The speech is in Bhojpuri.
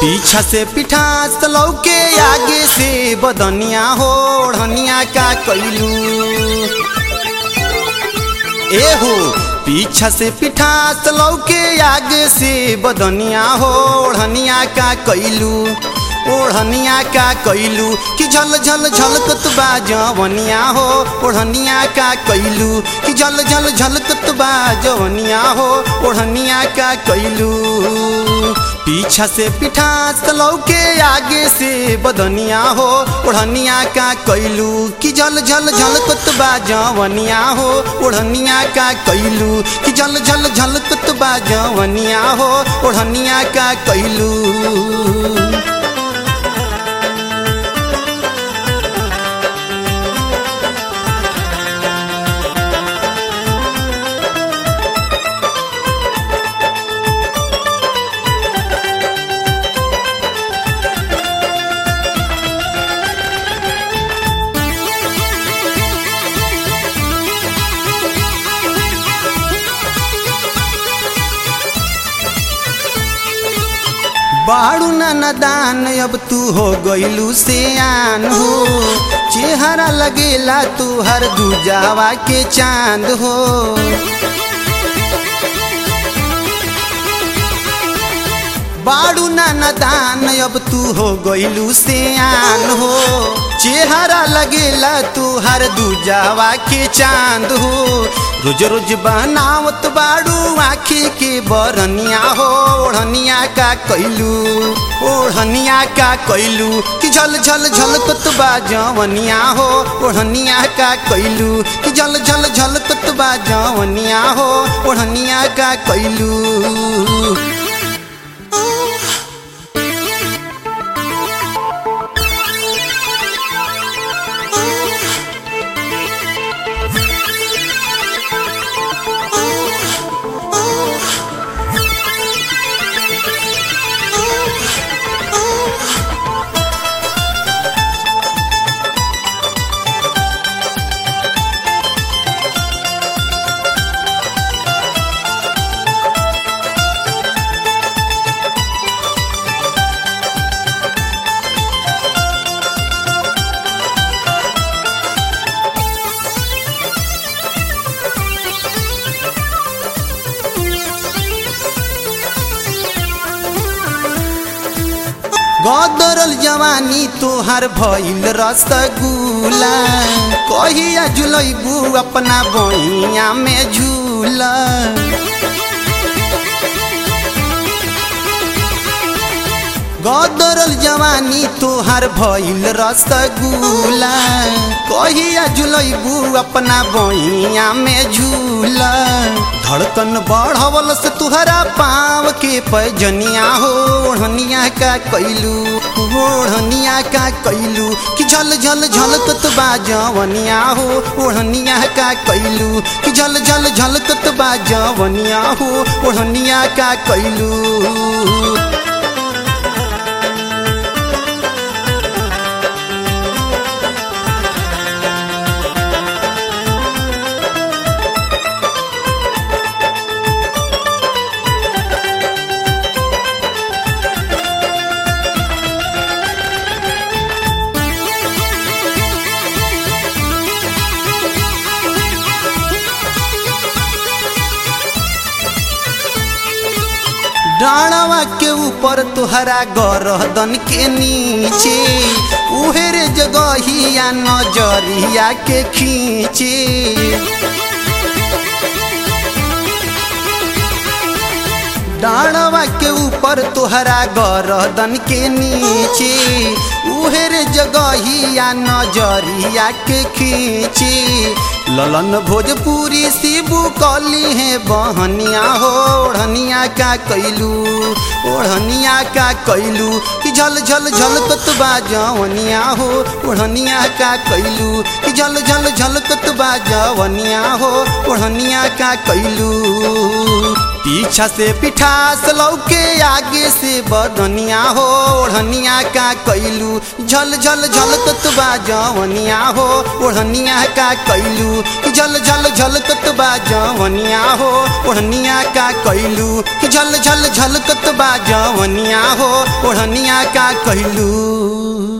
पीछा से पिठास लौके आगे से बदनिया हो ओढ़निया का कैलू ए हो पीछा से पिठास लौके आगे से बदनिया हो ओढ़निया का कैलू ओढ़निया का कैलू कि झल झल झलकत बा जवनिया हो ओढ़निया का कैलू कि झल झल झलकत बा जवनिया हो ओढ़निया का कैलू पीछा से पिठास लौके आगे से बदनिया हो ओढ़निया का कैलू कि झल झल झलकत बा जवनिया हो ओढ़निया का कैलू कि झल झल झलकत बा जवनिया हो ओढ़निया का कैलू बाड़ू नदान अब तू हो गईलू से आन हो चेहरा लगेला तू हर दूजावा के चांद हो बाड़ू नदान अब तू हो गईलू से आन हो चेहरा लगेला तू हर दूजावा के चांद हो रोज रोज बनावत बाड़ू आखी के बरनिया हो ओढ़निया का कैलू ओढ़निया का कैलू कि झल झल झलकत बा जवनिया हो ओढ़निया का कैलू कि झल झल झलकत बा जवनिया हो ओढ़निया का कैलू गदरल जवानी तोहर भइल रसगुल्ला कहिया जुलैबू अपना बहिया में झूला गदरल जवानी तोहर भइल रसगुल्ला कहिया जुलैबू अपना बहिया में झूला धड़कन बढ़वल से तुहरा पाव के पैजनिया हो ओढ़निया का कैलू ओढ़निया का कैलू कि झल झल झलकत बा जवनिया हो ओढ़निया का कैलू कि झल झल झलकत बा जवनिया हो ओढ़निया का कैलू डाणवा के ऊपर तुहरा गरदन के नीचे उहेरे जगहिया नजरिया के खींचे डाणवा के ऊपर तुहरा गरदन के नीचे उहेरे जगहिया नजरिया के खींचे ललन भोजपुरी शिबू कली है बहनिया हो ओढ़निया का कैलू ओढ़निया का कैलू कि झल झल झलकत बा जवनिया हो ओढ़निया का कैलू कि झल झल झलकत बा जवनिया हो ओढ़निया का कैलू पीछा से पिठास लौके आगे से बदनिया हो ओढ़निया का कैलू झल झल झलकत बा जवनिया हो ओढ़निया का कैलू झल झल झलकत बा जवनिया जवनिया हो ओढ़निया का कैलू कि झल झल झलकत बा जवनिया हो ओढ़निया का कैलू